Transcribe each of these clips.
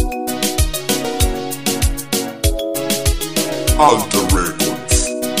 Alter Records.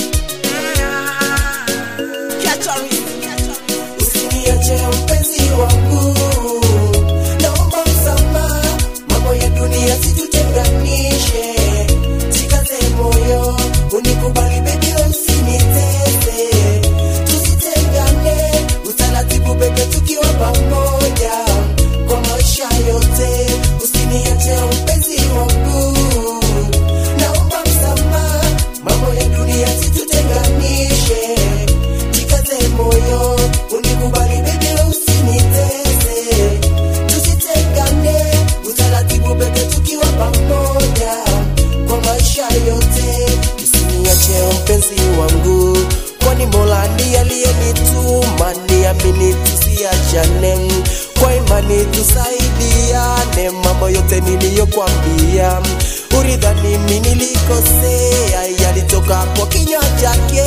Usiniache mpenzi wangu, naomba msamaha, mambo ya dunia situtenganishe, jikaze moyo, unikubali baby, usinitese, tusitengane, utaratibu bebe, tukiwa pamoja kwa maisha yote. Usiniache mpenzi wangu, naomba msamaha, mambo ya dunia situtenganishe, jikaze moyo, unikubali baby, usinitese, tusitengane, utaratibu bebe, tukiwa pamoja kwa maisha yote. Usiniache mpenzi wangu, kwani Mola ndiye aliyenituma, niamini tusiachane, kwa imani tusaidiane, mambo yote niliyokwambia uridhani mimi nilikosea, yalitoka kwa kinywa chake,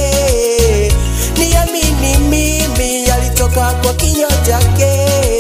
niamini mimi, yalitoka kwa kinywa chake,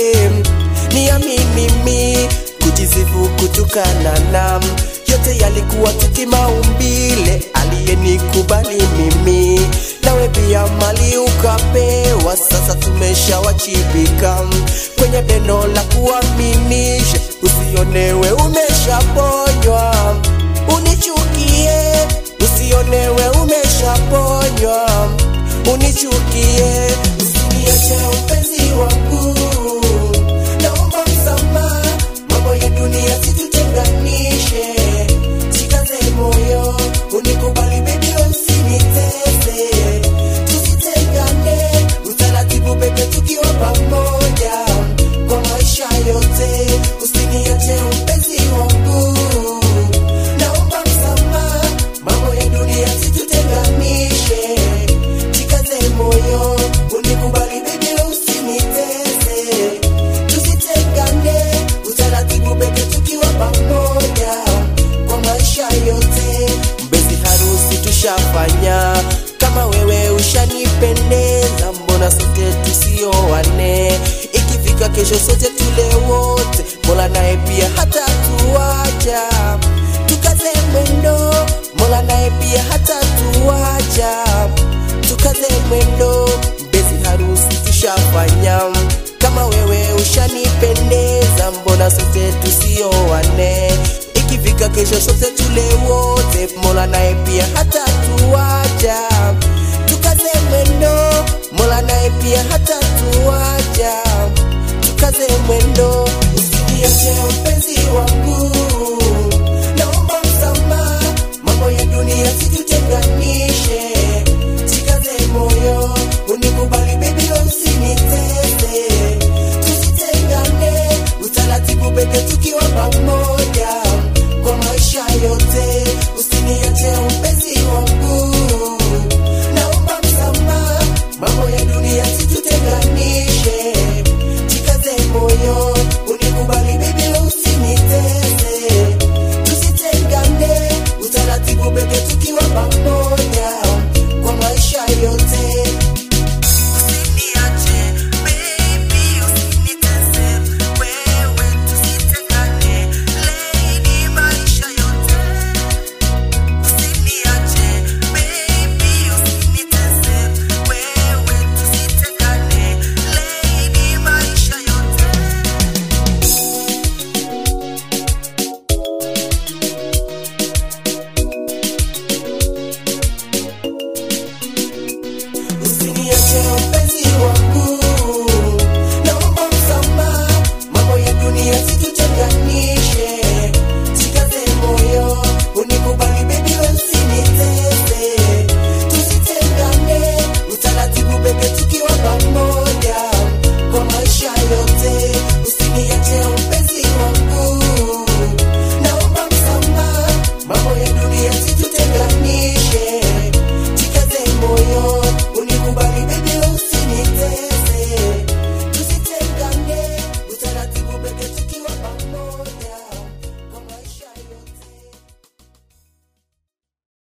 niamini mimi, kujisifu kutukana na yote yalikuwa tuti maumbile, aliyenikubali mimi nawe pia mali ukapewa, sasa tumeshawachibika kwenye pendo la kuaminisha, usionewe umeshaponywa, unichukie, usionewe umeshaponywa, unichukie, usiniache mpenzi wangu, naomba msamaha, mambo ya dunia situtenganishe, jikaze moyo, unikubali baby, usinitese, tusitengane, utaratibu bebe, tukiwa pamoja kwa maisha yote, usiniache mpenzi wangu, naomba msamaha, mambo ya dunia situtenganishe, jikaze moyo, unikubali baby, usinitese, tusitengane, utaratibu bebe, tukiwa pamoja kwa maisha yote. Mbezi harusi tushafanya, kama wewe ushanipendeza, mbona sote tusioane? Ikifika kesho sote tule wote, Mola naye pia hata tuacha, tukaze mwendo, Mola naye pia hata tuacha, tukaze mwendo. Mbezi harusi tushafanya, kama wewe ushanipendeza, mbona sote tusioane? Ikifika kesho sote tule wote, Mola naye pia hata tuacha, tukaze mwendo, Mola naye pia hata tuacha, tukaze mwendo, usiniache mpenzi wangu,